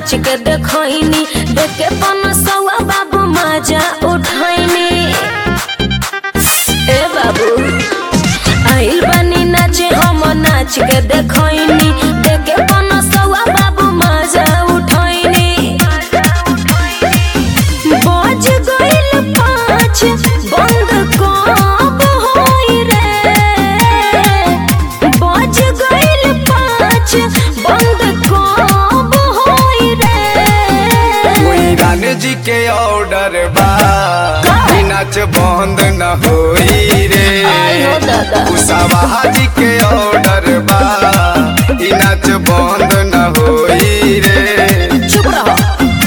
नाच के देखनी देख के पनसवा बाबू मजा उठैनी ए बाबू आइल बानी नाचे हम नाच के देखनी देख के पनसवा बाबू मजा उठैनी बज गइल पाँच बंद कब होई रे बज गइल पाँच बंद कब होई रे कोई रानी जी के ऑर्डर बा ई नाच बंद न होई रे आई हो दादा। कुशावाहा जी के ऑर्डर बा ई नाच बंद न होई रे चुप रहो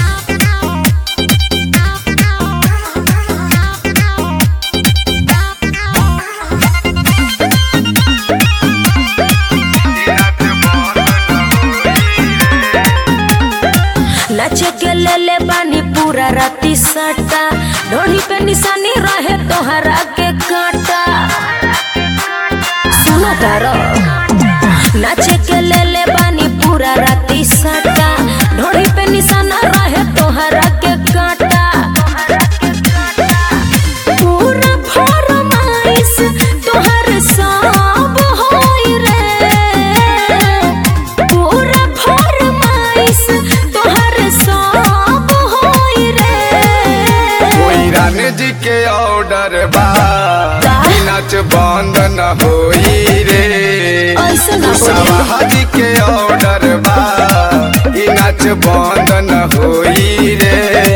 नाचे के ले ले बानी पूरा राती सटा ढोली पे निशानी रहे तोहरा के काटा सुनो तारो नाचे के ले ले बानी पूरा राती सटा ढोली पे निशाना रहे तोहरा के काटा पूरा फरमाइश तोहर सब होई रे पूरा फरमाइश तोहर सब होई रे कोई रानी जी के ऑर्डर बा ई नाच बंद न होई रे ऐसे ना बोली। कुशावाहा जी के ऑर्डर बा ई नाच बंद न होई रे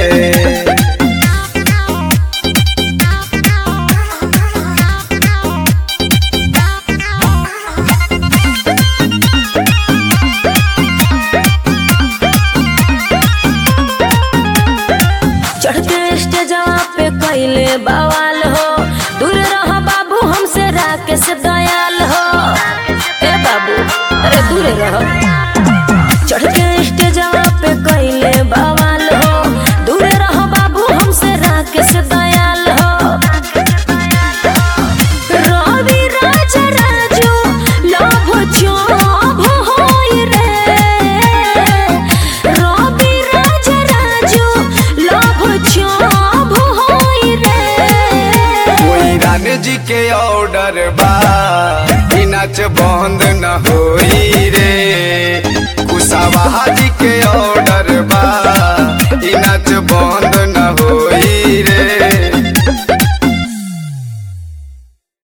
चढ़ते स्टेजवा पे कैले बवाल हो दूर रह बाबू हमसे राकेश दयाल हो ए बाबू अरे दूर रह चढ़ते स्टेजवा पे कैले बवाल हो दूर रह बाबू हमसे राकेश दयाल हो रवि राज राजू लोभ चोभ होई रे रवि राज राजू लोभ चोभ होई रे कोई रानी जी के ऑर्डर बा ई नाच बंद न होई रे कुशावाहा जी के ऑर्डर बा ई नाच बंद न होई